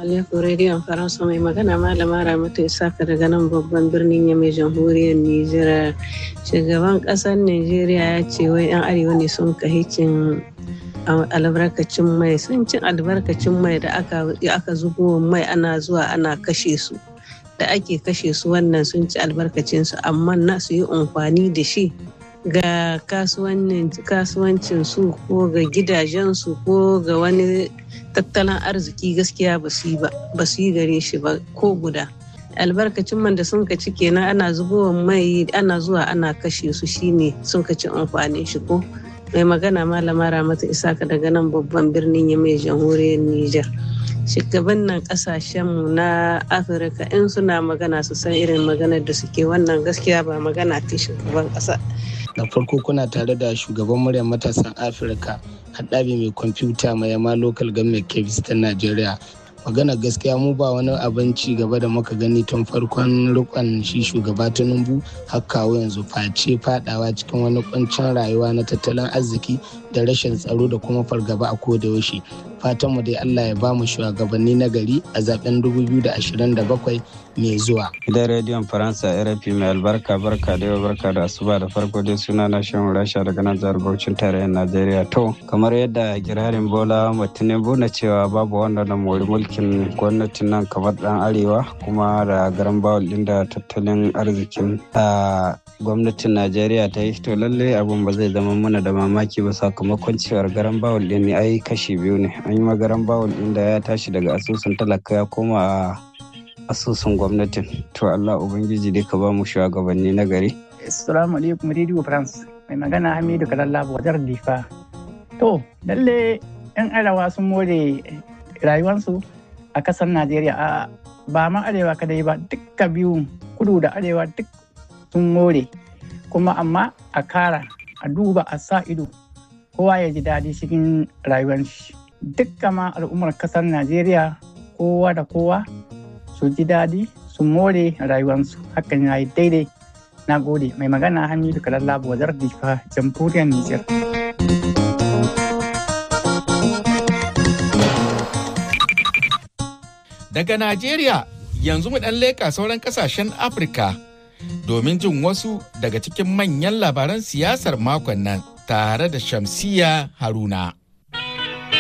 alaikum rediyon faransa mai magana malama ramatu isaka daga nan babban birnin yamai jamhuriyar nijar shugaban kasar nigeria ya ce wai yan arewa ne sun kahicin albarkacin mai sun cin albarkacin mai da aka zubo mai ana zuwa ana kashe su da ake kashe su wannan sun ci albarkacinsu amma na su yi amfani da shi ga kasuwancin su ko ga gidajensu ko ga wani tattalin arziki gaskiya ba su yi gare shi ba ko guda albarkacin man da sun ka ci kenan ana zubowa mai ana zuwa ana kashe su shine sun ka ci amfanin shi ko mai magana malama ramata isaka daga nan babban birnin ya mai jamhuriyar niger shugabannin kasashenmu na afirka in suna magana su san irin maganar da suke wannan gaskiya ba magana ta shugaban kasa da farko kuna tare da shugaban muryar matasan afirka haɗabi mai kwamfuta mai yama local government kebis ta najeriya magana gaskiya mu ba wani abin ci gaba da muka gani tun farkon rikon shi shugaba tinubu har kawo yanzu face fadawa cikin wani kuncin rayuwa na tattalin arziki da rashin tsaro da kuma fargaba a koda yaushe fatan mu dai Allah ya ba mu shugabanni na gari a zaben 2027 mai zuwa gidan rediyon faransa rfi mai albarka barka da yau barka da asuba da farko dai suna na shan rasha daga nan jihar bauchin tarayyar najeriya to kamar yadda girarin bola tinubu na cewa babu wanda na mori mulkin gwamnatin nan kamar dan arewa kuma da garan bawul din da tattalin arzikin gwamnatin najeriya ta yi to lallai abun ba zai zama mana da mamaki ba sakamakon cewar garan bawul din ne ai kashi biyu ne an yi magaran bawul din da ya tashi daga asusun talaka ya koma a asusun gwamnatin to allah ubangiji dai ka ba mu shugabanni na gari assalamu alaikum radio france mai magana hamidu kalalla wajar difa to lalle yan arewa sun more rayuwarsu a kasar najeriya a ba ma arewa kadai ba dukka biyu kudu da arewa duk sun more kuma amma a kara a duba a sa ido kowa ya ji daɗi cikin rayuwar shi dukkan ma al'ummar kasar najeriya kowa da kowa su ji daɗi su more rayuwarsu hakan ya yi daidai na gode mai magana hamidu kalalla wazar difa jamhuriyar nijar daga najeriya yanzu mu ɗan leƙa sauran ƙasashen afirka domin jin wasu daga cikin manyan labaran siyasar makon nan tare da shamsiya haruna